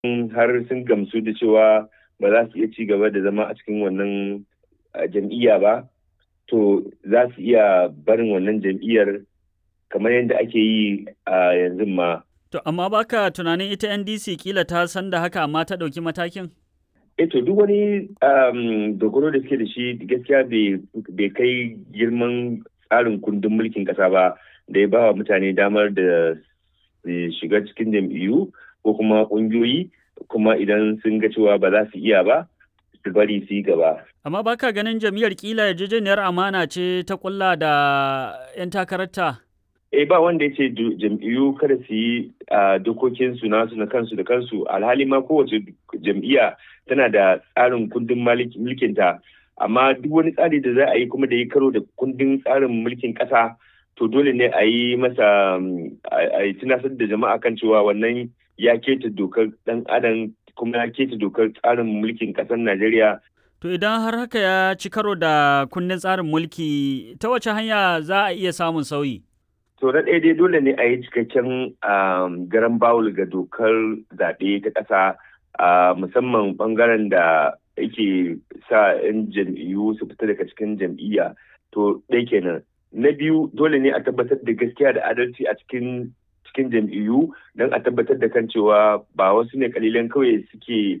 har sun gamsu da cewa ba za su iya ci gaba da zama a cikin wannan jam'iyya ba to za su iya barin wannan jam'iyyar kamar yadda ake yi a yanzu ma. To amma baka tunanin ita NDC kila ta san da haka amma ta ɗauki matakin? E to duk wani dogaro da suke da shi gaskiya bai kai girman tsarin kundin mulkin ƙasa ba da ya ba wa mutane damar da shiga cikin jam'iyyu ko kuma ƙungiyoyi kuma idan sun ga cewa ba za su iya ba su bari su yi gaba. Amma baka ganin jam'iyyar kila yarjejeniyar amana ce ta kulla da 'yan takararta? Eh ba wanda ya ce jam'iyyu kada su yi dokokin su nasu na kansu da kansu alhali ma kowace jam'iyya tana da tsarin kundin mulkinta amma duk wani tsari da za a yi kuma da ya karo da kundin tsarin mulkin ƙasa to dole ne a yi masa a yi tunasar da jama'a kan cewa wannan ya keta dokar ɗan adam kuma ya keta dokar tsarin mulkin ƙasar Najeriya. To idan har haka ya ci karo da kundin tsarin mulki ta wace hanya za a iya samun sauyi? To na ɗaya dai dole ne a yi cikakken garan bawul ga dokar zaɓe ta ƙasa musamman ɓangaren da yake sa 'yan jam'iyyu su fita daga cikin jam'iyya to ɗaya kenan. Na biyu dole ne a tabbatar da gaskiya da adalci a cikin cikin jam'iyyu don a tabbatar da kan cewa ba wasu ne kalilan kawai suke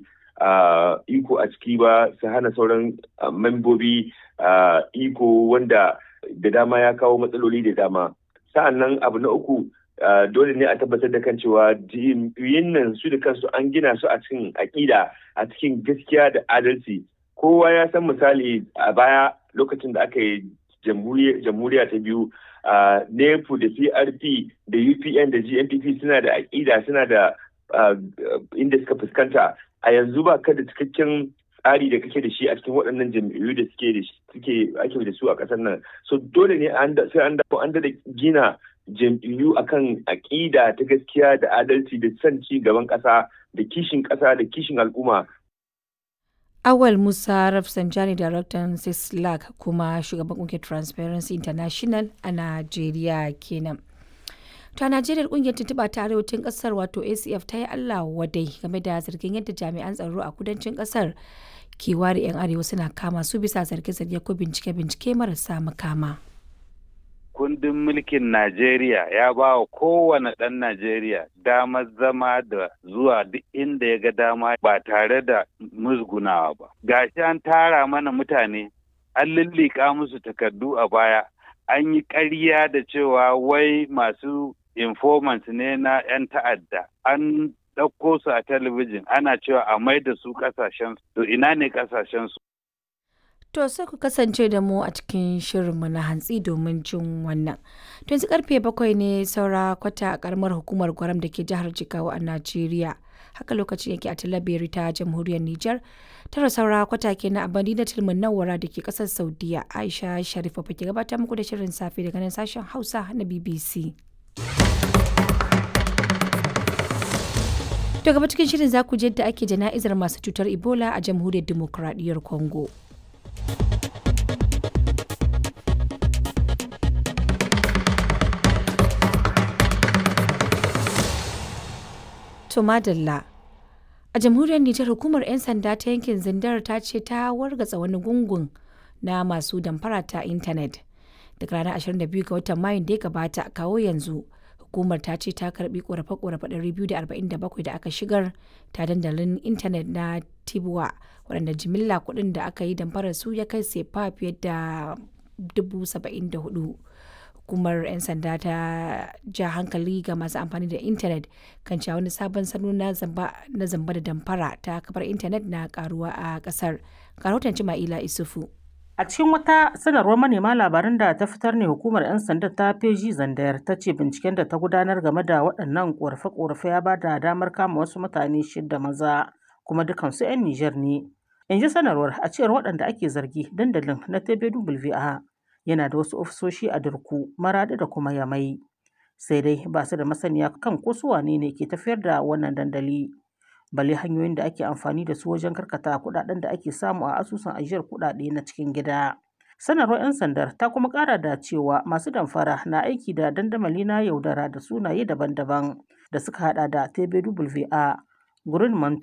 iko a ciki ba su hana sauran membobi iko wanda da dama ya kawo matsaloli da dama. sa'an nan abu na uku dole ne a tabbatar da kan cewa jam'iyyun nan su da kansu an gina su a cikin aƙida a cikin gaskiya da adalci kowa ya san misali a baya lokacin da aka yi jamhuriya ta biyu nepu da prp da upn da gnpp suna da aƙida suna da inda suka fuskanta a yanzu ba ka da cikakken tsari da kake da shi a cikin waɗannan jam'iyyu da suke da suke ake da su a ƙasar nan so dole ne sai an dawo an da gina jam'iyyu akan aƙida ta gaskiya da adalci da son ci gaban ƙasa da kishin ƙasa da kishin al'umma Awal Musa Rafsanjani Daraktan Sislak kuma shugaban ƙungiyar Transparency International a Najeriya kenan. To a Najeriya kungiyar tuntuɓa ta arewacin ƙasar wato ACF ta yi Allah wadai game da zargin yadda jami'an tsaro a kudancin ƙasar ke ware 'yan arewa suna kama su bisa zarge-zarge ko bincike-bincike marasa makama. Kundin mulkin Najeriya ya ba wa kowane ɗan Najeriya damar zama da zuwa duk inda ya ga dama ba tare da musgunawa ba. Gashi an tara mana mutane, an lullika musu takardu a baya, an yi ƙarya da cewa wai masu informants ne na 'yan ta'adda an ɗauko su a talabijin ana cewa a mai da su ƙasashen to ina ne ƙasashen su To sai ku kasance da mu a cikin shirinmu na hantsi domin jin wannan. To yanzu karfe bakwai ne saura kwata a karamar hukumar gwaram da ke jihar Jigawa a Najeriya. Haka lokacin yake a Talabiri ta jamhuriyar Nijar. Tara saura kwata ke na abadi na tilmin nawara da ke kasar Saudiya. Aisha Sharifa ke gabatar muku da shirin safe daga nan sashen Hausa na BBC. To gaba cikin shirin za ku je da ake jana'izar masu cutar Ebola a jamhuriyar Dimokuraɗiyyar Congo. To madalla. A jamhuriyar Nijar hukumar 'yan sanda ta yankin Zindar ta ce ta wargatsa wani gungun na masu damfara ta intanet. Daga ranar 22 ga watan Mayun da ya gabata kawo yanzu hukumar ta ce ta karbi korafe-korafe 247 da aka shigar ta dandalin intanet na Tibuwa waɗanda jimilla kuɗin da aka yi damfarar su ya kai sefa fiye da 74,000. hukumar 'yan sanda ta ja hankali ga masu amfani da intanet kan cewa wani sabon salo na zamba da damfara ta kafar intanet na karuwa a kasar karotan ma'ila isufu a cikin wata sanarwar manema labaran da ta fitar ne hukumar 'yan sanda ta feji zandayar ta ce binciken da ta gudanar game da waɗannan ƙorafe-ƙorafe ya ba da damar kama wasu mutane shida maza kuma dukansu 'yan nijar ne in ji sanarwar a cewar waɗanda ake zargi dandalin na tbwa yana da wasu ofisoshi a Durku, Maradi da kuma Yamai. Sai dai ba su da masaniya kan ko su wane ne ke tafiyar da wannan dandali. Bale hanyoyin da ake amfani da su wajen karkata kuɗaɗen da ake samu a asusun ajiyar kuɗaɗe na cikin gida. Sanarwar 'yan sandar ta kuma ƙara da cewa masu damfara na aiki da dandamali na yaudara da sunaye daban-daban da suka hada da TBWA, Greenmont